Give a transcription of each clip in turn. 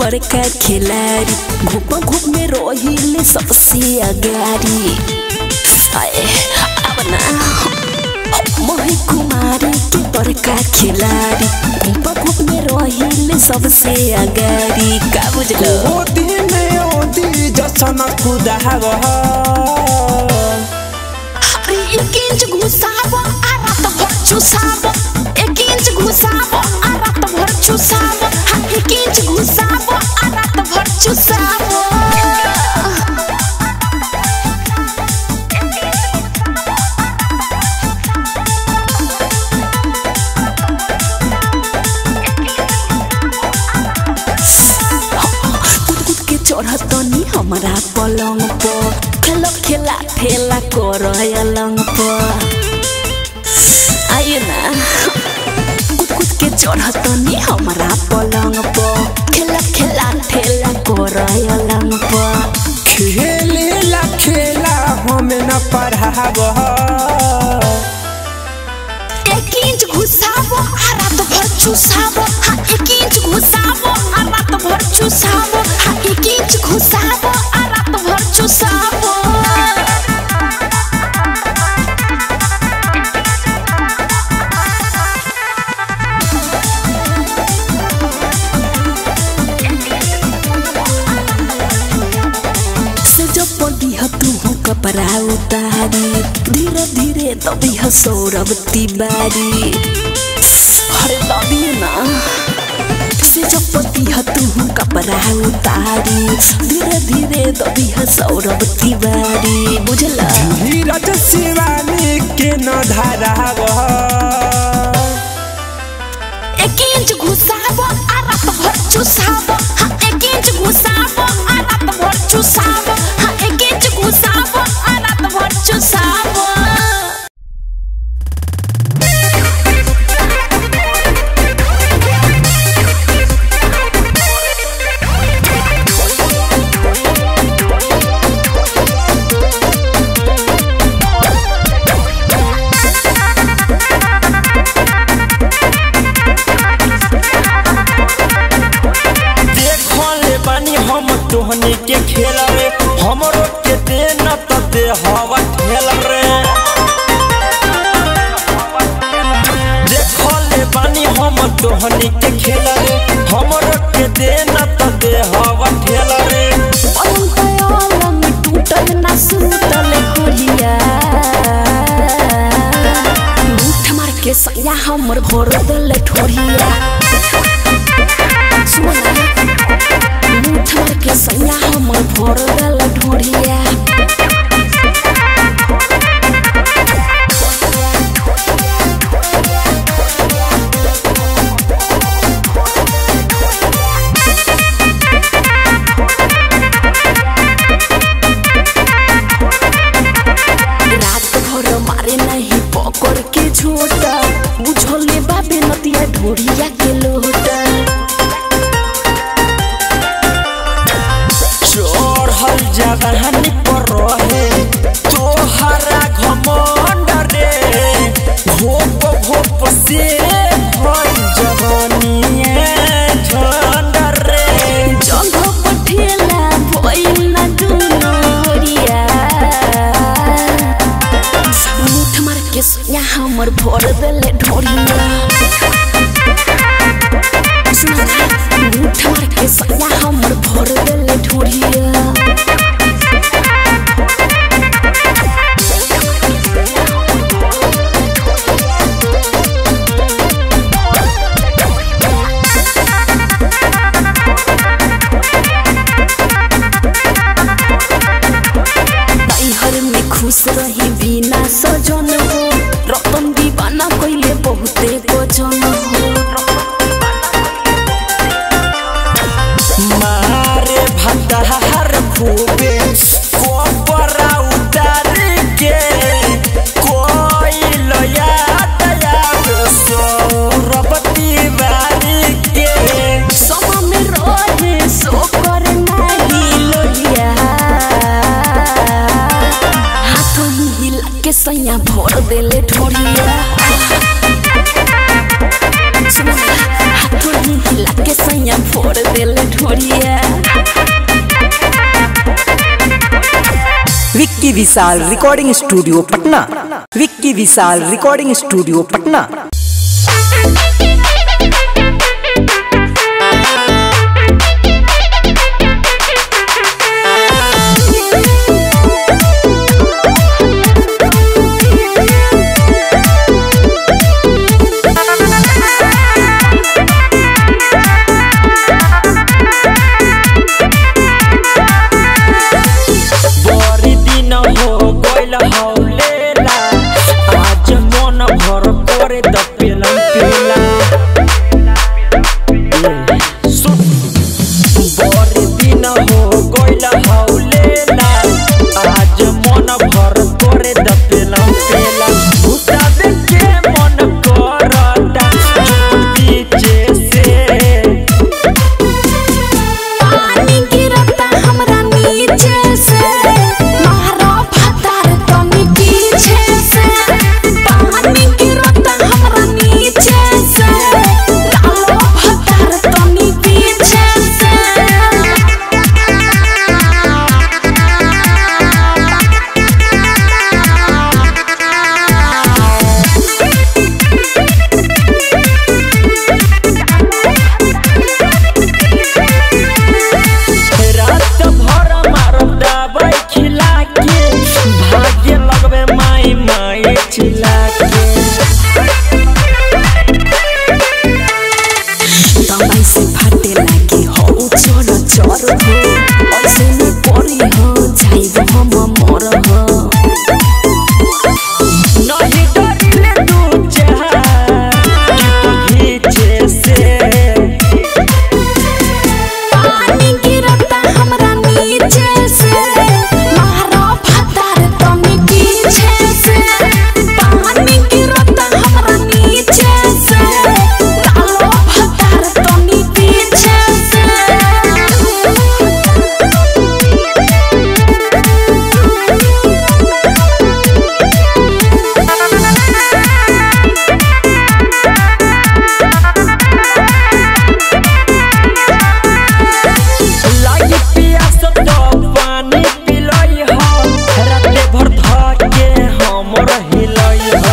बड़का खिलाड़ी घूप घूप में रोहिले सबसे अगाड़ी आए अब ना मोहि कुमारी के बड़का खिलाड़ी घूप घूप में रोहिले सबसे अगाड़ी का बुझलो ओदी में ओदी जसन खुदाव अरे एक इंच घुसाबो आ रात भर चुसाबो एक इंच घुसाबो आ रात भर चुसाबो हाँ एक इंच घुसाबो आ रात भर चुसाबो कूद कूद के चढ़तनी हमारा पलंग पर खेल खेला ठेला कर अलंग पर आइए ना कूद कूद के चढ़तनी हमारा पलंग पर खेल खेला ठेला कर अलंग पर खेलेला खेला हमें न पढ़ाव एक इंच घुसाबो आ रात भर चुसाबो हाँ एक इंच घुसाबो आ रात भर चुसाबो हाँ एक इंच घुसाबो आ रात भर चुसाबो से जब पड़ी तू हो कपड़ा उतारी धीरे धीरे तभी ह सौरभ तिवारी अरे तभी ना से जब पड़ी तू हो कपड़ा उतारी धीरे धीरे तभी ह सौरभ तिवारी बुझला धीरज शिवानी के न धराव एक इंच घुसाबो आ रात भर चुसाबो हाँ एक इंच घुसाबो आ रात भर चुसाबो हाँ एक इंच घुसाबो आ रात भर चुसाबो देखले बानी हम तोहनी के खेल रे हमरो के दे न त दे हवा खेल रे देखले बानी हम तोहनी के खेल रे हमरो के दे न त दे हवा खेल रे पलंग टूटल ना सुतल कोरिया मुठ मार के सैया हमर भोर दल ठोरिया सुन मुठ मार के सैया हमर भोर दल ठोरिया रात भर मारे नहीं पकड़ के झोटा बुझले बाबे नतिया ढोरिया के लोटा चढ़ल जवानी पर रहे तोहरा घमंड रे भोप भोप से भई जवानिए झंड रे जंघ पठेला भइल ना दुनो ओरिया मुठ मार के सैया हमर भर देले ढोरिया सुन ना, मुठ मार के सैया हमर भर देले ढोरिया नैहर में खुश रही बिना सजन हो रतन दीवाना कइले बहुते गजन हो मारे भटहार खूबे कोपरा उतार के कोई लया दया सौरभती बारी के समा में रहे सो कर नाही लोहिया हाथ हिला के सैया भर देले ढोरिया सुन ना, ढोली हिला के सैया फोड़ देले ढोरिया Vicky Vishal recording studio Patna Vicky Vishal recording studio Patna बड़ी दिन हो गइल हौलेला आज मन भर करे द पेला पेला ए, सुन बड़ी दिन हो गइल हौलेला आज मन भर करे द पेला पेला भुताबे के मन करता पीछे से पानी गिरता हमरा नीचे से मारो फतार तनी पीछे से पानी गिरता हमरा नीचे से डालो फतार तनी पीछे से रात भर मारब दबाई खिला के भाग्य लगबे माई माई चिल्ला के दवाई से फाटे लागे हो चोर चोर हो ऐसे में पड़ी हो जाइब हम मर हो नहीं डरले दू चार पीछे से पानी गिरता हमरा नीचे से मारो फतार तनी पीछे से पानी गिरता हमरा नीचे से डालो फतार तनी पीछे से लागी पियास तो पानी पिलई हो राते भर धके हमर हिलई हो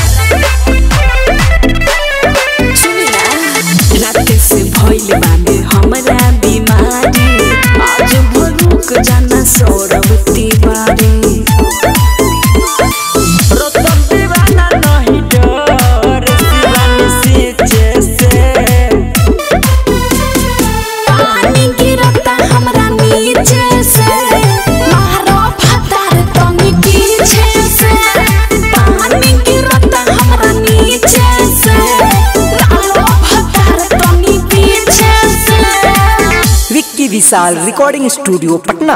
राते से भइल बामे हमरा बीमारी आज भरुक जाना सौरभ तिवारी रतन दीवाना नहीं डर शिवानी सीचे से पानी गिरता हमरा नीचे से मारो फतार तनी पीछे से पानी गिरता हमरा नीचे से डालो फतार तनी पीछे से Vicky Vishal recording studio Patna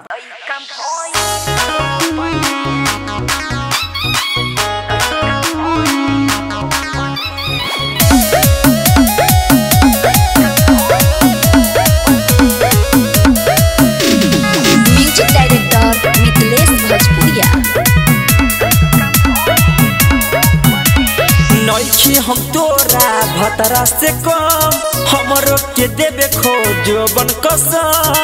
music director Mithilesh Bhojpuriya नइखी हम तोरा भतरा से कम हमरो के देबे खोजबन कसम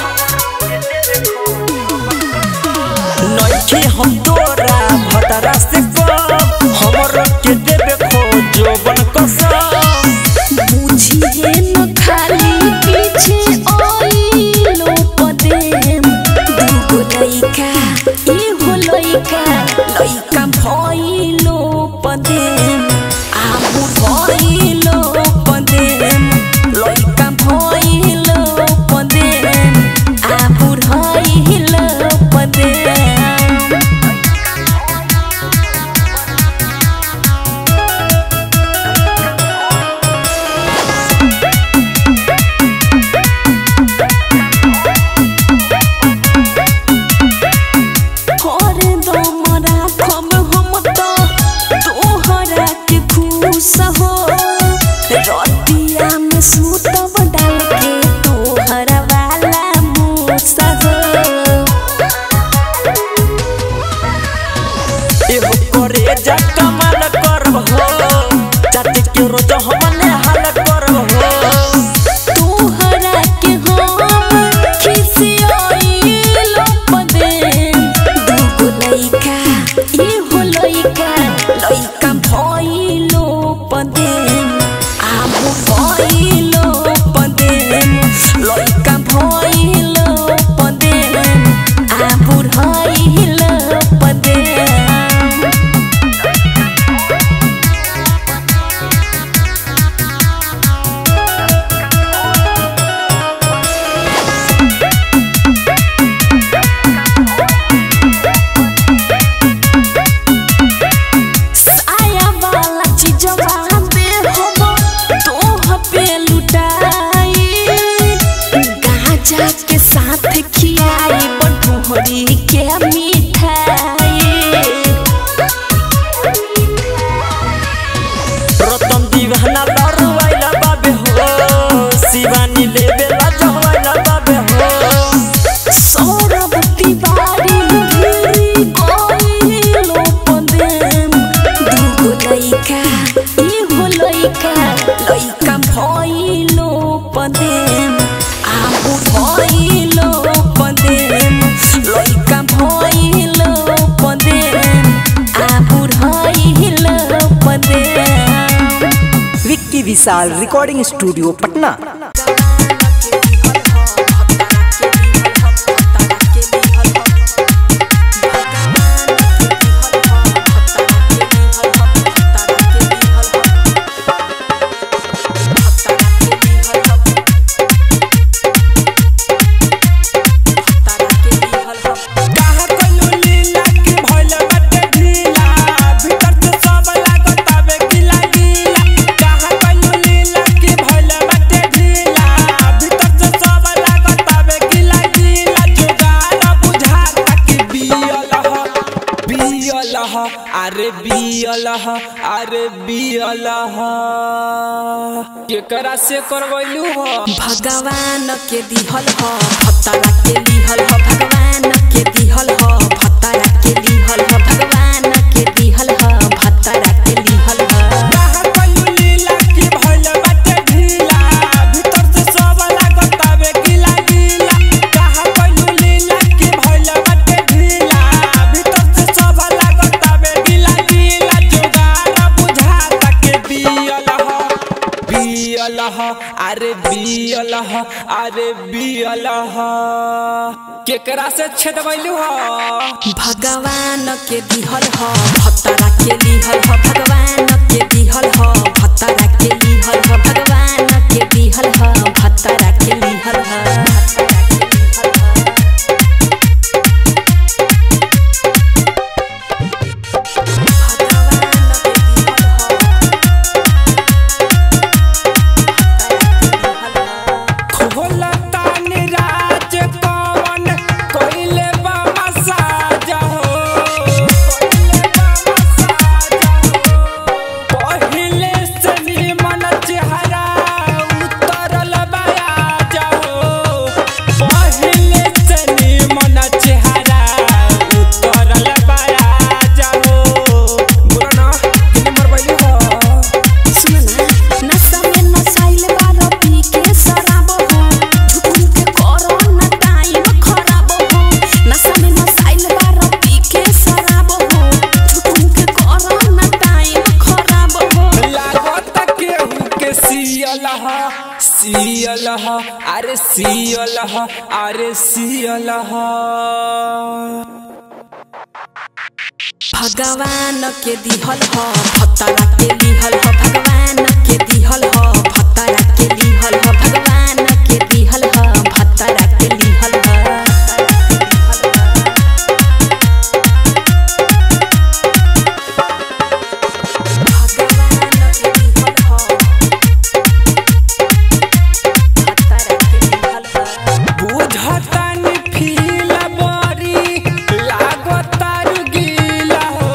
नइखी हम तोरा भतरा से कम हमरो के देबे खोजबन कसम बुझिए न खाली पीछे ओइलो पदेम दुगो लइका एगो लइका लइका भइलो पदेम आबु भइलो पदेम लइका भइलो पदेम आबु भइलो पदेम जा कमाल करब हो जाति के रोज हमने हाल करब लइका ई हो लइका लइका भइलो पदेम आबु भइलो पदेम लइका भइलो पदेम आबु भइलो पदेम विक्की विशाल रिकॉर्डिंग स्टूडियो पटना काहा कइलू लीला की भइल बाटे ढीला भीतर से सब लागत आवे गीला गीला काहा कइलू लीला की भइल बाटे ढीला भीतर से सब लागत आवे गीला गीला जुगाड़ बुझाता कि बियल ह बियल ह अरे बियल ह अरे बियल ह केकरा से करवैलू ह भगवान के दिहल ह भत्तारा के लिहल ह भगवान के दिहल ह भत्तारा के लिहल ह भगवान के दिहल ह भत्तारा के लिहल ह काहा कइलू लीला की भइल बाटे ढीला भीतर से सब लागत आवे गीला गीला काहा कइलू लीला की भइल बाटे ढीला भीतर से सब लागत आवे गीला गीला जुगाड़ बुझाता के बियल ह बियल ह अरे बियल ह अरे बियल ह केकरा से छेदबैलू ह भगवान के दिहल ह भत्तारा के लिहल ह भगवान के दिहल ह भत्तारा के लिहल ह भगवान के दिहल ह भत्तारा के लिहल ह खोलता निराज कवन कइले बा मसाज हो कइले बा मसाज हो पहिले से निमन चेहरा उतरल बयाज हो पहिले से निमन चेहरा उतरल बयाज हो बोला ना किने मरबैली हो सुनना नशा में नसाइल बारो पी के शराब हो झुकुन के करो ना टाइम खराब हो नशा में नसाइल बारो पी के शराब हो झुकुन के करो ना टाइम खराब हो लागत केहू के सियल ह सियल ह अरे सियल ह अरे सियल ह भगवान के दिहल ह भत्तारा के लिहल ह भगवान के दिहल ह भत्तारा के लिहल ह भगवान के दिहल ह भत्तारा के लिहल ह बुझतानी फील बरी लागत गीला हो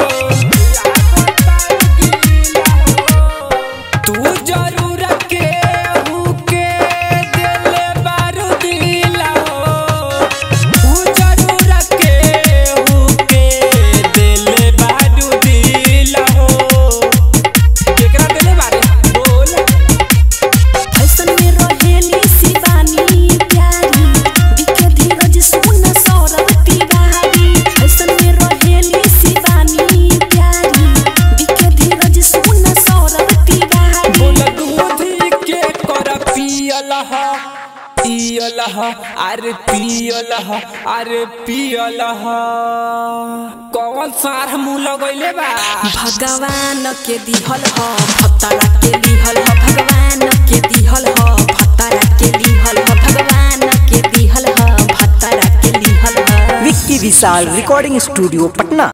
लागत गीला हो तू जरूर केहू के दिल बारू दिला हो तू जरूर केहू के दिल बारू दिला हो केकरा दिल बारे बोल फैशन में रहेली शिवानी प्यारी दिखे धीरज सुन सौरभ तिवारी फैशन में रहेली शिवानी प्यारी दिखे धीरज सुन सौरभ तिवारी बोल दूध के कर पियल ह पियल ह अरे पियल ह अरे पियल ह कौन सार मुँह लगैले बा भगवान के दिहल ह भत्तारा के लिहल ह भगवान के दिहल ह भत्तारा के लिहल ह भगवान के दिहल ह भत्तारा के लिहल ह विक्की विशाल रिकॉर्डिंग स्टूडियो पटना